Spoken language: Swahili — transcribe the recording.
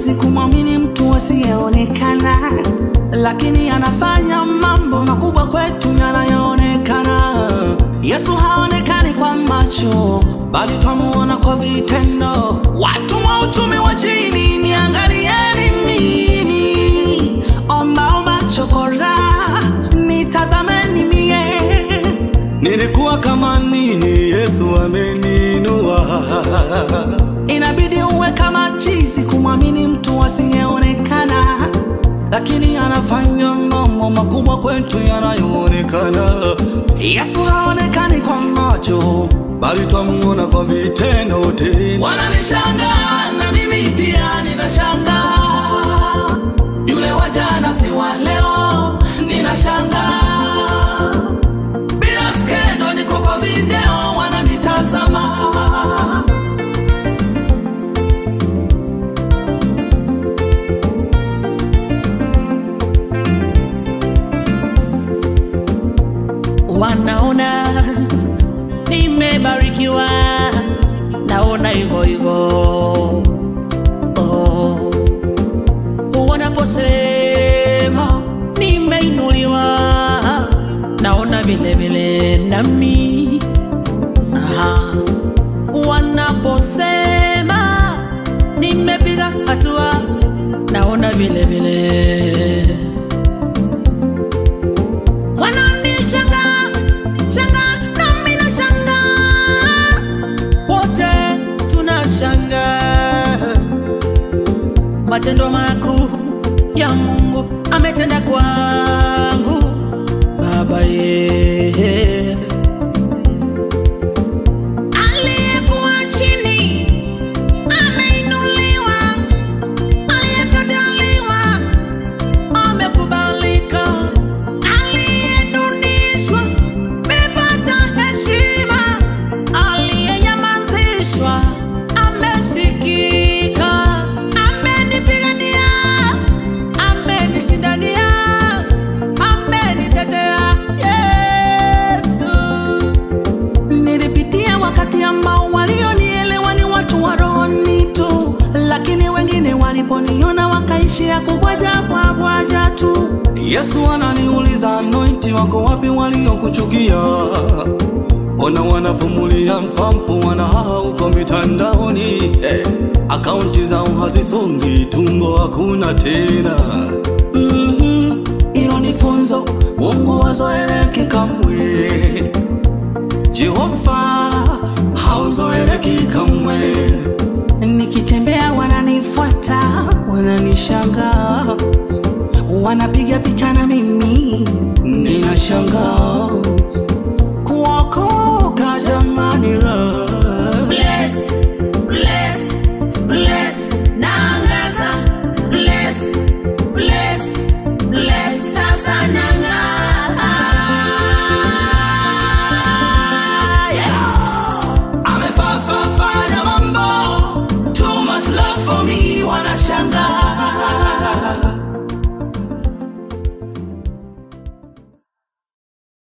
chizi kumwamini mtu asiyeonekana, lakini anafanya mambo makubwa kwetu yanayoonekana. Yesu haonekani kwa macho, bali twamuona kwa vitendo. Watu wa uchumi wa chini, niangalieni mimi, ombaomba chokora, nitazameni mie Nilikuwa kama nini, Yesu ameninua. Inabidi uwe kama chizi kumwamini mtu asiyeonekana, lakini anafanya mambo makubwa kwetu yanayoonekana. Yesu haonekani kwa macho, bali twamuona kwa vitendo tena. wananishangaa na mimi pia ninashangaa. Yule wa jana si wa leo, ninashangaa. Bila skendo, niko kwa video, wananitazama. wanaona nimebarikiwa, naona hivyo hivyo. Oh. Wanaposema nimeinuliwa, naona vile vile nami. Aha. Wanaposema nimepiga hatua, naona vile vile wananishangaa shangaa nami nashangaa wote tunashangaa matendo makuu ya mungu ametenda kwangu baba ye aliyekuwa chini ameinuliwa aliyekataliwa amekubalika, aliyedunishwa mepata heshima, aliyenyamazishwa amesikika, amenipigania, amenishindania, amenitetea Yesu. Nilipitia wakati ambao walionielewa ni watu wa rohoni tu, lakini wengine waliponiona wakaishia kubwaja kwa bwaja tu. Yesu ananiuliza anointi wako wapi waliokuchukia? Ona wanapumulia mpampu wanahaa uko mitandaoni eh, akaunti zao hazisongi, tumbo hakuna tena. Mhm, Hilo ni funzo, Mungu wazoeleki kamwe. Jehova hauzoeleki kamwe. Nikitembea wananifuata, wananishangaa, wanapiga picha na mimi ninashangaa.